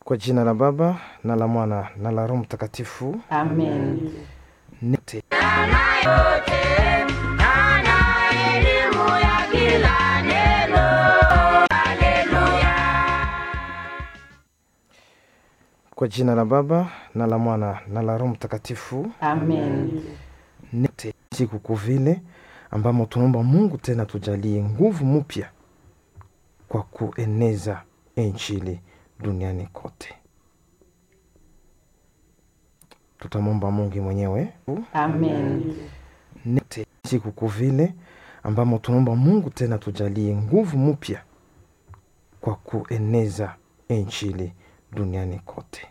Kwa jina la Baba na la Mwana na la Roho Mtakatifu. Amen. Nete. Kwa jina la Baba na la Mwana na la Roho Mtakatifu. Amen. Nete siku vile ambamo tunaomba Mungu tena tujalie nguvu mpya kwa kueneza Injili duniani kote. Tutamwomba Mungu mwenyewe Amen. nete siku vile ambamo tunaomba Mungu tena tujalie nguvu mpya kwa kueneza Injili duniani kote.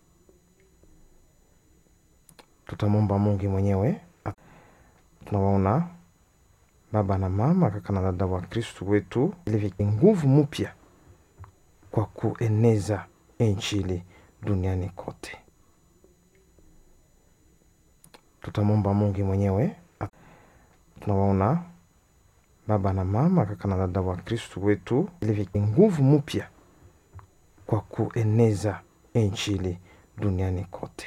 Tutamwomba Mungu mwenyewe. Tunawaona baba na mama, kaka na dada wa Kristu wetu, ili nguvu mpya kwa kueneza Injili duniani kote. Tutamwomba Mungu mwenyewe. Tunawaona baba na mama, kaka na dada wa Kristu wetu, ili nguvu mpya kwa kueneza Injili duniani kote.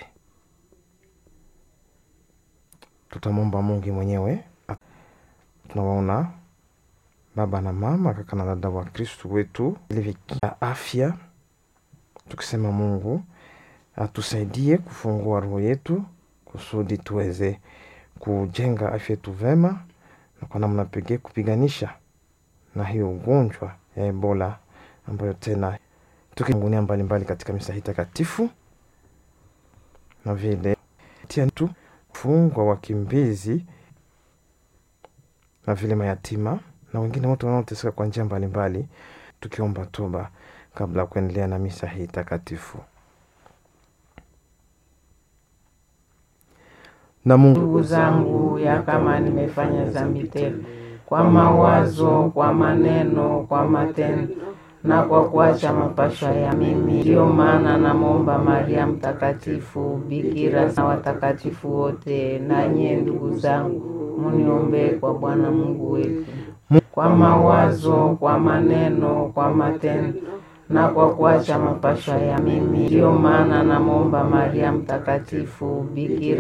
Tutamwomba Mungu mwenyewe. Tunawaona baba na mama, kaka na dada wa Kristu wetu, ili afya, tukisema Mungu atusaidie kufungua roho yetu kusudi tuweze kujenga afya yetu vema, na kwa namna pekee kupiganisha na hiyo ugonjwa ya Ebola ambayo tena tukingunia mbalimbali katika misa hii takatifu, na vile tia tu fungwa wakimbizi na vile mayatima na wengine wote wanaoteseka kwa njia mbalimbali, tukiomba toba kabla ya kuendelea na misa hii takatifu. Na Mungu Ndugu zangu, ya kama nimefanya dhambi tele kwa mawazo, kwa maneno, kwa matendo na kwa kuacha mapashwa ya mimi, ndiyo maana namwomba Maria Mtakatifu, bikira na watakatifu wote, na nyie ndugu zangu, muniombee kwa Bwana Mungu wetu, kwa mawazo, kwa maneno, kwa matendo na kwa kuacha mapashwa ya mimi, ndiyo maana namwomba Maria Mtakatifu, bikira